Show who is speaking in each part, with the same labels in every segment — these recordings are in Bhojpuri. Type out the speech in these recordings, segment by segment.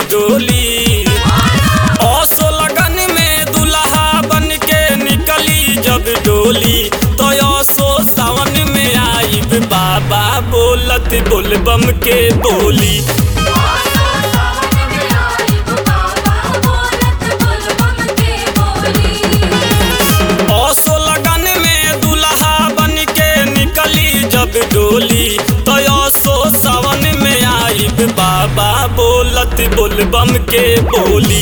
Speaker 1: डोली असो लगन में दुल्हा बन के निकली जब डोली तो असो सावन में आईब बाबा बोलत बोलबम के बोली असो लगन में दुल्हा बन के निकली जब डोली तो असो सावन में आईब बाबा बोलत बोलबम के बोली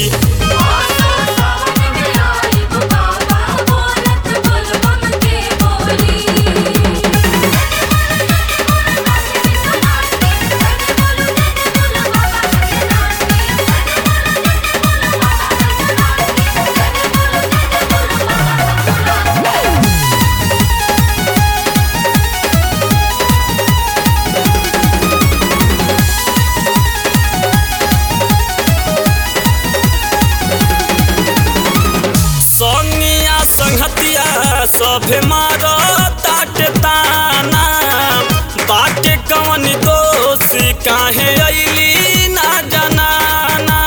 Speaker 1: संगिया संगतिया सभे मारो ताट ताना बाटे कवन दोष काहे अइली ना जनाना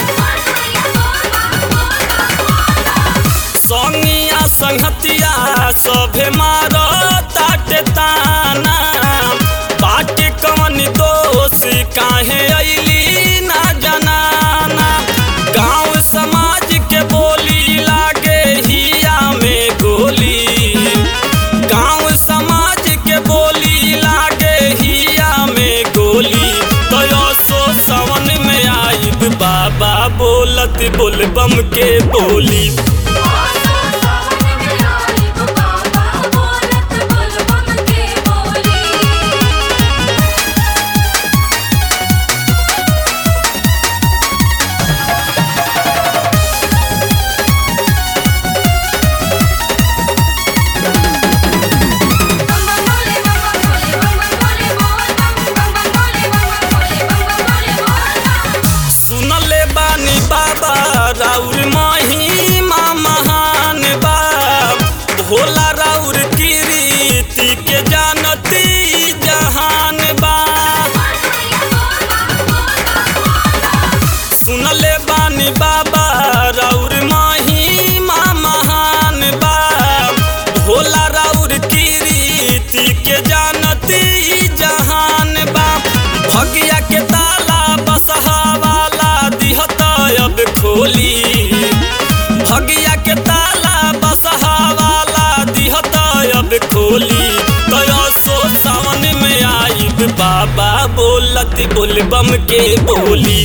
Speaker 1: संगिया संगतिया सभे मारो ताट ताना बाटे कवन दोष काहे अइली ना जनाना गांव समाज के बोली लागे हिया में गोली गांव समाज के बोली लागे हिया में गोली तो सो सावन में आईब बाबा बोलत बोलबम के बोली सुनले बानी बाबा राउर महिमा महान बा भोला राउर कीर्ति के जानती जहान बा सुनले बानी बाबा राउर महिमा महान बा भोला राउर कीर्ति के जानती जहान बा भगिया के ताला बसहा वाला दिहत अब खोली भगिया के ताला बसहा वाला दिहत अब खोली तो सो सावन में आईब बाबा बोलत बोलबम के बोली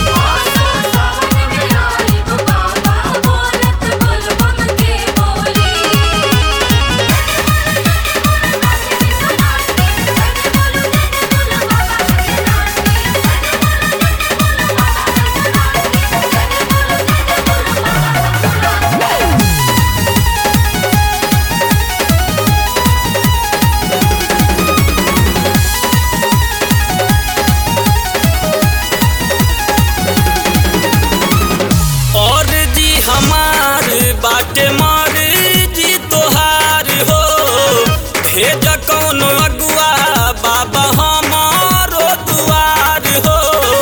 Speaker 1: और जी हमार बाटे मार जी तोहार हो भेज कौन अगुआ बाबा हमारो दुआर हो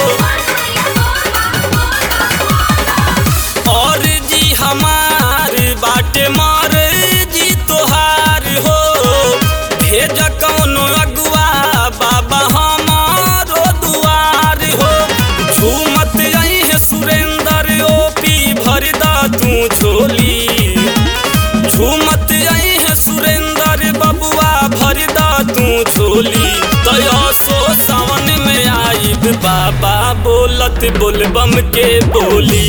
Speaker 1: और जी हमार बाटे मार जी तोहार हो भेज कौन अगुआ बाबा हमारो दुआर हो झूमत आई है सुरेंद्र ओपी भरदा तू झोली झूमत आई है सुरेंद्र बबुआ भरदा तू झोली दया सो सावन में आईब बाबा बोलत बोलबम के बोली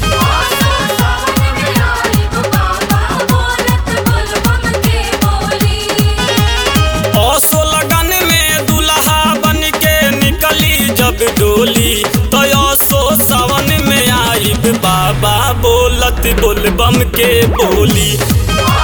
Speaker 1: असो लगन में दुल्हा बन के निकली जब डोली तो असो सावन में आईब बाबा बोलत बोलबम के बोली